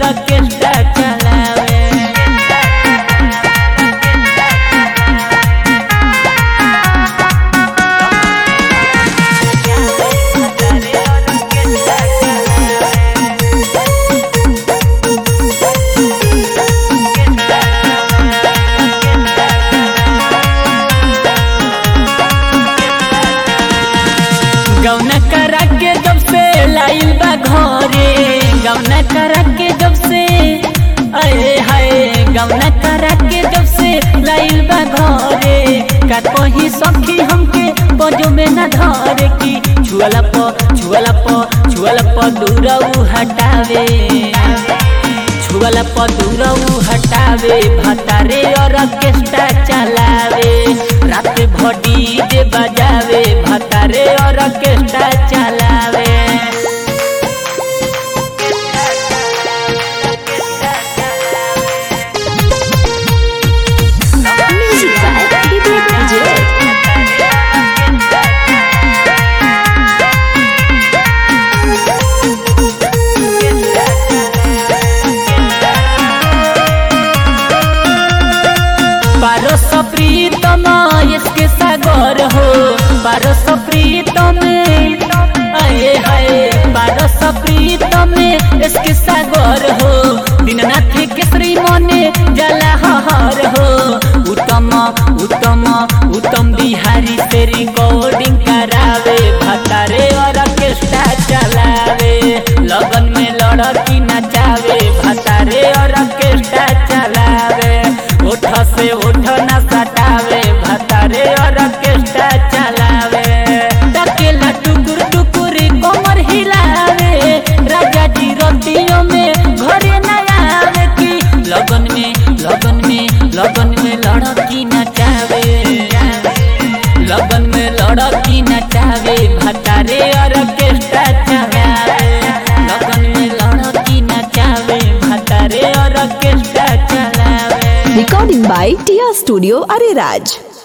Orchestra चलावे गौना करा के जब से लाइल बा घरे गौना करा के जब से अरे हाय गौना करा के जब से लाइल बा घरे का कही सखी हमके बजो में न धरे की छुअला प छुअला प छुअला प दूरऊ हटावे छुअला प दूरऊ हटावे भतारे और ऑर्केस्ट्रा चलावे रात भडी दे बजावे भतारे और ऑर्केस्ट्रा चलावे Music by Vivek Vijay. पारस प्रीतम इसके सागर हो पारस प्रीतम अये हाय पारस प्रीतम इसके सागर हो दीननाथ केसरी मने जला हर हो उत्तम उत्तम उत्तम बिहारी से रिकॉर्डिंग करावे भतारे और ऑर्केस्ट्रा चलावे लगन में लड़की नचावे भतारे और ऑर्केस्ट्रा चलावे उठ से उठ न सटावे भतारे और ऑर्केस्ट्रा चलावे डकेला टुकुर टुकुर कमर हिलावे राजा जी रोटियों में घरे न आवे की लगन में लगन में लगन में लड़की नचावे लगन में लड़की नचावे भतारे और ऑर्केस्ट्रा चलावे लगन में लड़की नचावे भतारे और ऑर्केस्ट्रा चलावे Recording by Tia Studio Ariraj.